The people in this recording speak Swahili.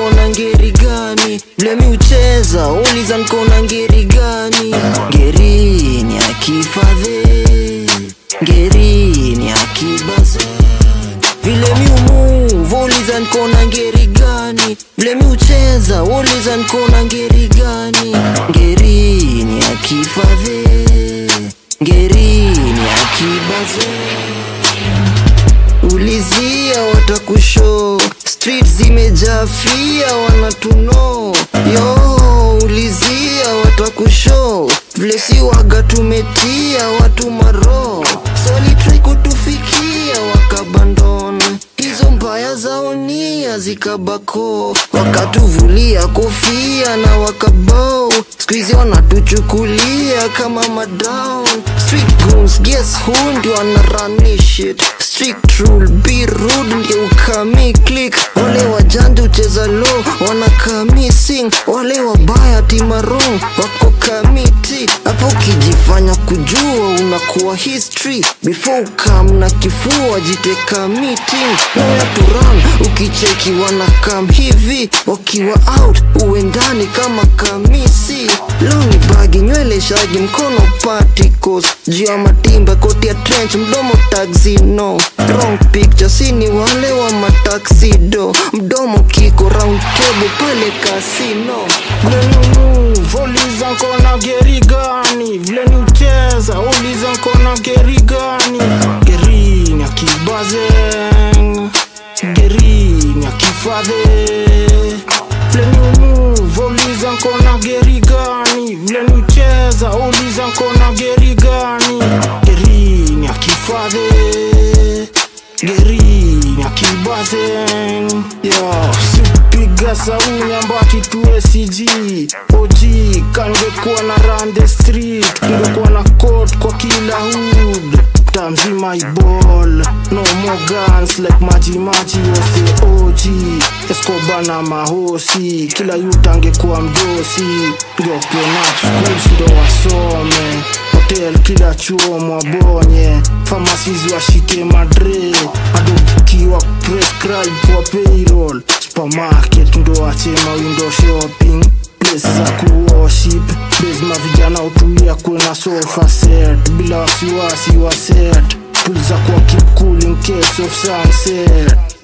nkona ngeri gani vile mi ucheza uliza nkona ngeri gani ngeri ni akifadhe ngeri ni akibaze vile mi umuvu uliza nkona ngeri gani vile mi ucheza uliza nkona ngeri gani ngeri ni akifadhe ngeri ni akibaze ulizia watakusho street zimejaa fia wanatuno yo ulizia watakusho vile si waga tumetia watu maro solitrai kutufikia wakabandon hizo mbaya zaonia zikabako wakatuvulia kofia na wakabao skuizi wanatuchukulia kama madown street goons guess who ndio wanarunishit strict rule be rude ndio ukami click wale wajandi ucheza low wanakami sing wale wabaya timarong wako kamiti hapo ukijifanya kujua unakuwa history before ukam na kifua jiteka meeting noya turan ukicheki wanakam hivi wakiwa out uendani kama kamisi loni bagi nywele shagi mkono particles juu ya matimba koti ya trench mdomo taxino wrong picture sini wale wa mataxido mdomo kiko round table pale kasino uliza nkona geri gani vile ni ucheza uliza nkona geri gani gerini akibazeng gerini akifadhe vile ni umuvu uliza nkona geri gani vile ni ucheza uliza nkona geri gani gerini akifadhe gerini akibazeng yo sipiga saunya mbaki tuwe cg og kangekuwa na run the street kungekuwa na court kwa kila hood tamzima iball no more guns like maji maji was the og escoba na mahosi kila youth angekuwa mdosi ndio open up schools ndo wasome hotel kila chuo mwabonye pharmacies washike madre adokiwa prescribe kwa payroll supermarket ndo achema window shopping place za kuworship bezma vijana utulia kwena sofa set bila wasiwasi wa set pul za kwa keep cool in case of sunset